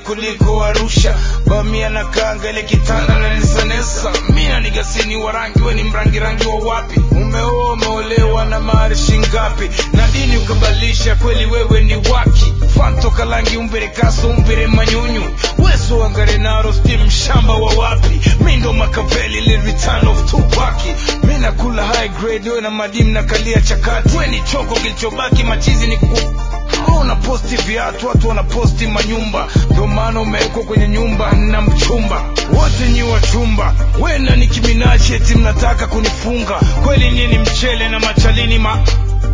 kuliko Arusha. Bamia na kanga ile kitanda na nisanesa. Mina nigasini wa rangi we ni mrangi rangi wa wapi? Umeoa umeolewa na mali shingapi? Na dini ukabalisha kweli wewe ni waki. Fanto kalangi umbere kaso umbere manyunyu. Weso wangare naro steam shamba wa wapi? Mindo makaveli ile return of Tupac. Mina kula high grade we na madimu na kalia chakati. We ni choko kilichobaki machizi ni ku Wewe unaposti viatu, watu wanaposti manyumba, ndio maana umewekwa kwenye nyumba na mchumba. Wote nyi wachumba, we na Nicki Minaj eti mnataka kunifunga. Kweli nini mchele na machalini ma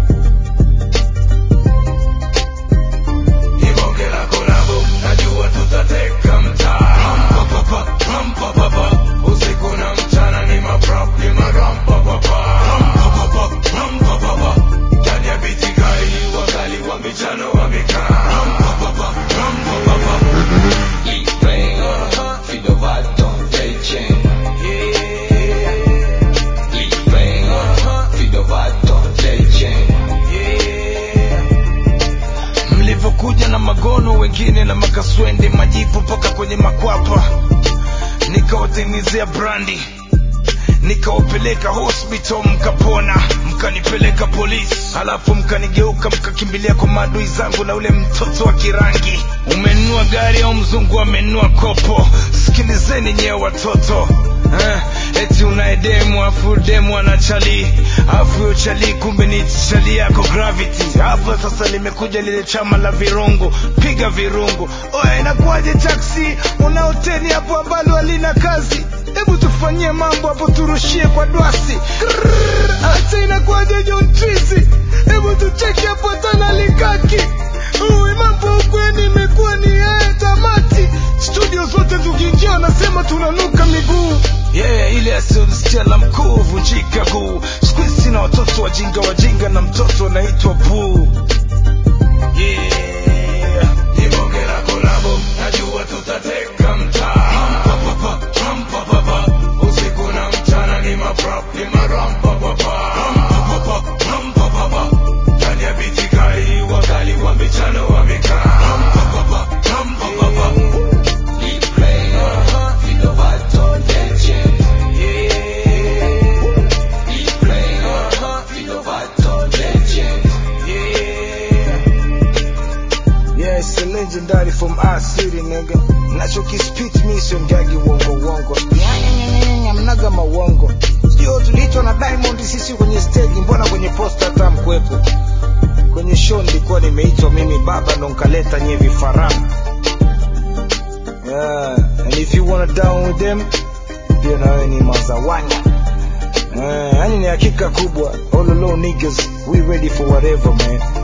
Ibonge la kolabo, najua tutateka mtaa. Rampapapa, rampapapa, usiku na mchana ni maprop, ni marampapapa. Rampapapa, rampapapa, ndani ya biti kali, wakali wa michano wamekaa. Rampapapa, rampapapa. mlivyokuja na magono wengine na makaswende majipu mpaka kwenye makwapa nikawatengenezea brandi nikawapeleka hospital mkapona mkanipeleka polisi halafu mkanigeuka mkakimbilia kwa maadui zangu na ule mtoto wa kirangi umenunua gari au mzungu amenunua kopo sikilizeni nyewe watoto eh, eti unaedemu afu demu anachali afu huyo chali kumbe ni chali yako gravity hapo sasa limekuja lile chama la virungu piga virungu oya inakuwaje taksi una hoteli hapo ambalo halina kazi hebu tufanyie mambo hapo turushie kwa dwasi Krrrr, hata inakuwaje John Trizi hebu tucheki hapo tana likaki Uwe mambo ukweni imekuwa ni yeye tamati studio zote tukiingia wanasema tunanuka miguu yeah, ile asiyosikia la mkuu vunjika guu siku hizi sina watoto wajinga wajinga na mtoto anaitwa buu yeah. Ibonge la kolabo, najua tutateka mtaa. Rampapapa, rampapapa, usiku na mchana ni maprop, ni marampapapa. Rampapapa, rampapapa, ndani ya biti kali, wakali wa michano wamekaa. Rampapapa, rampapapa, Yeah, it's a legendary from our city, nigga. Nachokispit mi sio mgagi wongo wongo. Nyanyanyanyanya mnaga mawongo. Sio tuliitwa na Diamond sisi kwenye stage, mbona kwenye posta hata mkwepo? Kwenye show nilikuwa nimeitwa mimi baba ndo nkaleta nye vifaranga. Yeah, and if you wanna down with them, pia na wewe ni mazawanya. Eh, yani ni hakika kubwa. All alone niggas, we ready for whatever man.